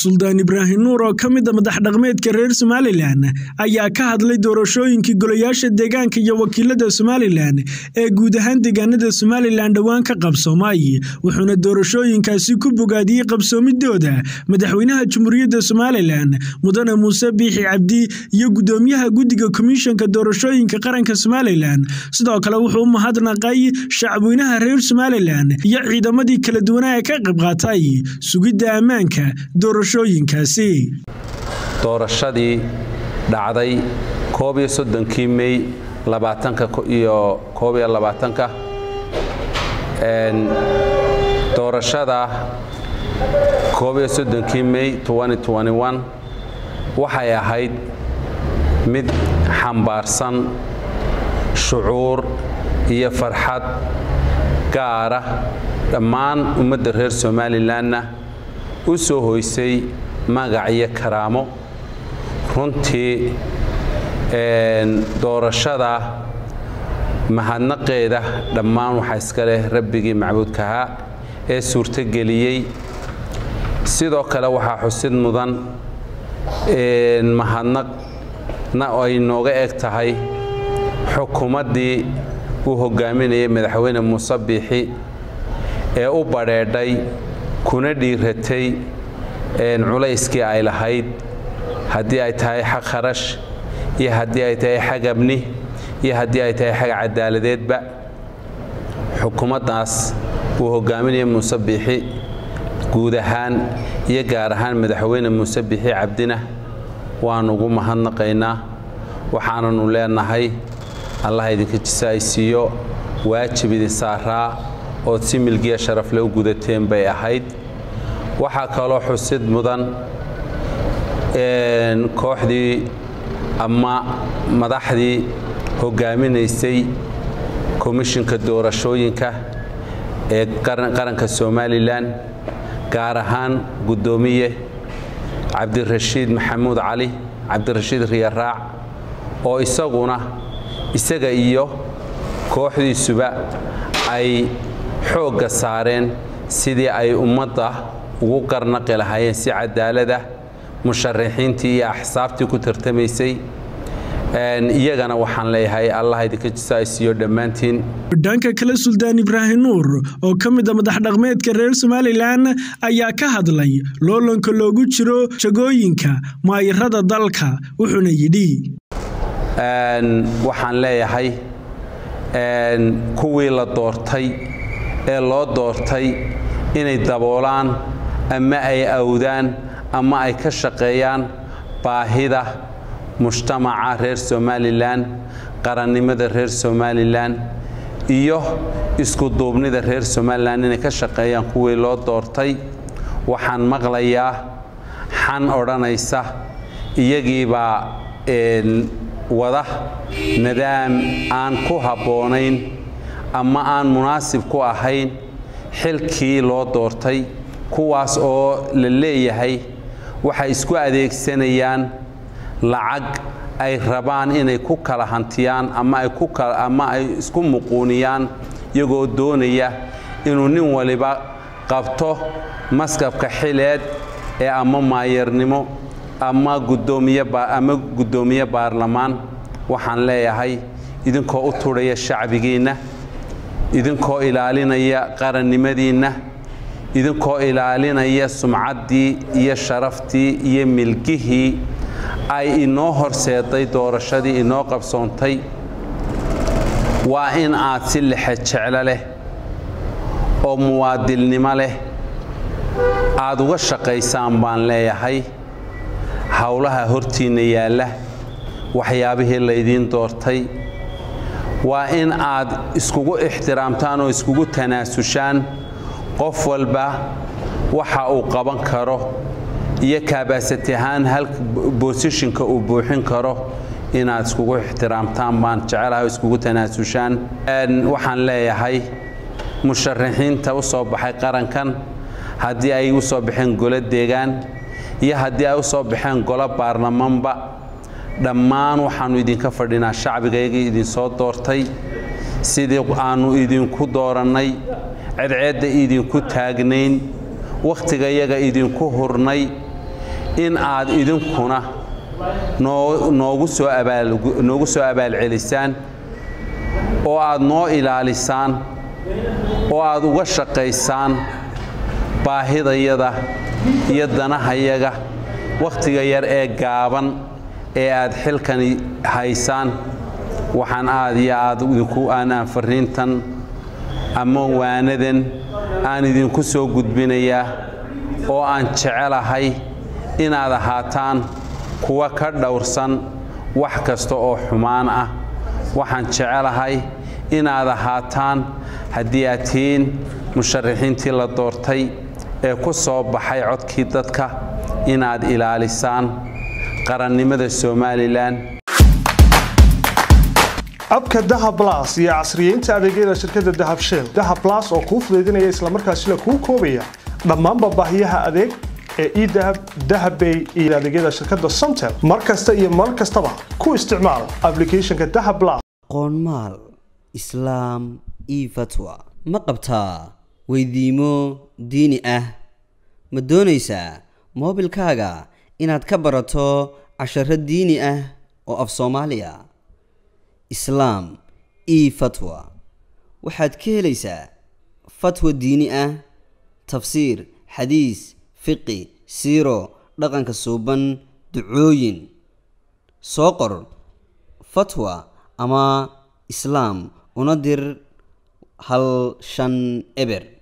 suldaan ibraahim nuur oo ka mid a madax dhaqmeedka reer somalilan ayaa ka hadlay doorashooyinkii golayaasha deegaanka iyo wakiilada somalilan ee guud ahaan deegaanada somalilan dhowaan ka qabsoomay wuxuuna doorashooyinkaasi ku bogaadiyey qabsoomidooda madaxweynaha jamhuuriyadda somalilan mudane muuse biixi cabdi iyo gudoomiyaha guddiga komishanka doorashooyinka qaranka somalilan sidoo kale wuxuu u mahadnaqay shacabweynaha reer somalilan iyo ciidamadii kala duwanaa ee ka qayb qaatay sugidda ammaanka doorashooyinkaasi doorashadii dhacday koob iyo soddonkii mey labaatanka iyo koob iyo labaatanka doorashada koob iyo soddonkii mey waxay ahayd mid xambaarsan shucuur iyo farxad gaara dhammaan ummadda reer somalilanna u soo hoysay magac iyo karaamo runtii doorashada mahadnaqeeda dhammaan waxaa iska leh rabbigii macbuudkahaa ee suurtogeliyey sidoo kale waxaa xusid mudan mahadnaqna ay nooga eg tahay xukuumaddii uu hogaaminayay madaxweyne muuse biixi ee u badheedhay kuna dhiiratay culayskii ay lahayd haddii ay tahay xag kharash iyo haddii ay tahay xag abni iyo haddii ay tahay xag cadaaladeedba xukuumaddaas uu hogaaminaya muuse biixi guud ahaan iyo gaar ahaan madaxweyne muuse biixi cabdina waan ugu mahadnaqaynaa waxaananu leenahay allah idinka jisaaysiiyo waajib idin saaraa ood si milgiya sharafle u gudateen bay ahayd waxaa kaloo xusid mudan kooxdii ama madaxdii hogaaminaysay komishinka doorashooyinka ee qaranka somalilan gaar ahaan guddoomiye cabdirashiid maxamuud cali cabdirashiid riyaraac oo isaguna isaga iyo kooxdiisuba ay xoogga saareen sidii ay ummadda ugu qarnaqi lahaayeen si cadaalada musharaxiintii iyo axsaabtii ku tartamaysay iyagana waxaan leeyahay allah idinka jisaaysiiyo dhammaantiin dhanka kale suldaan ibraahim nuur oo ka mid a madax dhaqmeedka reer somalilan ayaa ka hadlay loolanka loogu jiro jagooyinka maayirada dalka wuxuuna yidhi waxaan leeyahay kuwii la doortay ee loo doortay inay daboolaan ama ay awdaan ama ay ka shaqeeyaan baahida mujtamaca reer somalilan qarannimada reer somalilan iyo iskuduubnida reer somalilan inay ka shaqeeyaan kuwii loo doortay waxaan maqlayaa xan odhanaysa iyagiibaa wada nidaam aan ku habboonayn ama aan munaasib ku ahayn xilkii loo doortay kuwaas oo la leeyahay waxay isku adeegsanayaan lacag ay rabaan inay ku kala hantiyaan ama ay isku muquuniyaan iyagoo doonaya inuu nin waliba qabto maskabka xileed ee ama maayarnimo ama gudoomiyeama guddoomiye baarlamaan waxaan leeyahay idinkoo u tudhaya shacbigiinna idinkoo ilaalinaya qarannimadiinna idinkoo ilaalinaya sumcaddii iyo sharaftii iyo milgihii ay inoo horseeday doorashadii inoo qabsoontay waa in aad si lexe jeclo leh oo muwaadilnimo leh aad uga shaqaysaan baan leeyahay howlaha hortiinna yaalla waxyaabihii laydiin doortay waa in aad iskugu ixtiraamtaan oo iskugu tanaasushaan qof walba waxa uu qaban karo iyo kaabaasati ahaan hal boosishinka uu buuxin karo inaad iskugu ixtiraamtaan baan jecelahay oo iskugu tanaasushaan waxaan leeyahay musharaxiinta u soo baxay qarankan haddii ay u soo baxeen golo deegaan iyo haddii ay u soo baxeen golo baarlamaanba dhammaan waxaannu idinka fadhinaa shacbigaygii idinsoo doortay sidii aannu idinku doorannay cedceedda idinku taagnayn wakhtigayaga idinku hurnay in aad idinkuna noogu soo abaalnoogu soo abaalcelisaan oo aad noo ilaalisaan oo aad uga shaqaysaan baahidayada iyo danahayaga wakhtiga yar ee gaaban ee aad xilkani haysaan waxaan aad iyo aad idinku aanaan farriintan ama waanadan aan idinku soo gudbinayaa oo aan jecelahay inaad ahaataan kuwa ka dhowrsan wax kasta oo xumaan ah waxaan jecelahay inaad ahaataan haddii aad tihiin musharaxiintii la doortay ee ku soo baxay codkii dadka inaad ilaalisaan qarannimada somalilan abka dahab las iyo casriyeynta adeegyada shirkadda dahab shell dahab las oo kuu fudaydinaya islamarkaasina kuu koobaya dhammaanba baahiyaha adeeg ee edahab dahabbay iyo adeegyada shirkadda somtel mar kasta iyo mar kastaba ku isticmaal ablicathonka dahab las qoonmaal islaam io fatwa ma qabtaa weydiimo diini ah ma doonaysaa moobilkaaga inaad ka barato casharo diini ah oo af soomaaliya islaam io fatwa waxaad ka helaysaa fatwa diini ah tafsiir xadiis fiqi siiro dhaqanka suuban ducooyin soo qor fatwa ama islaam una dir hal shan eber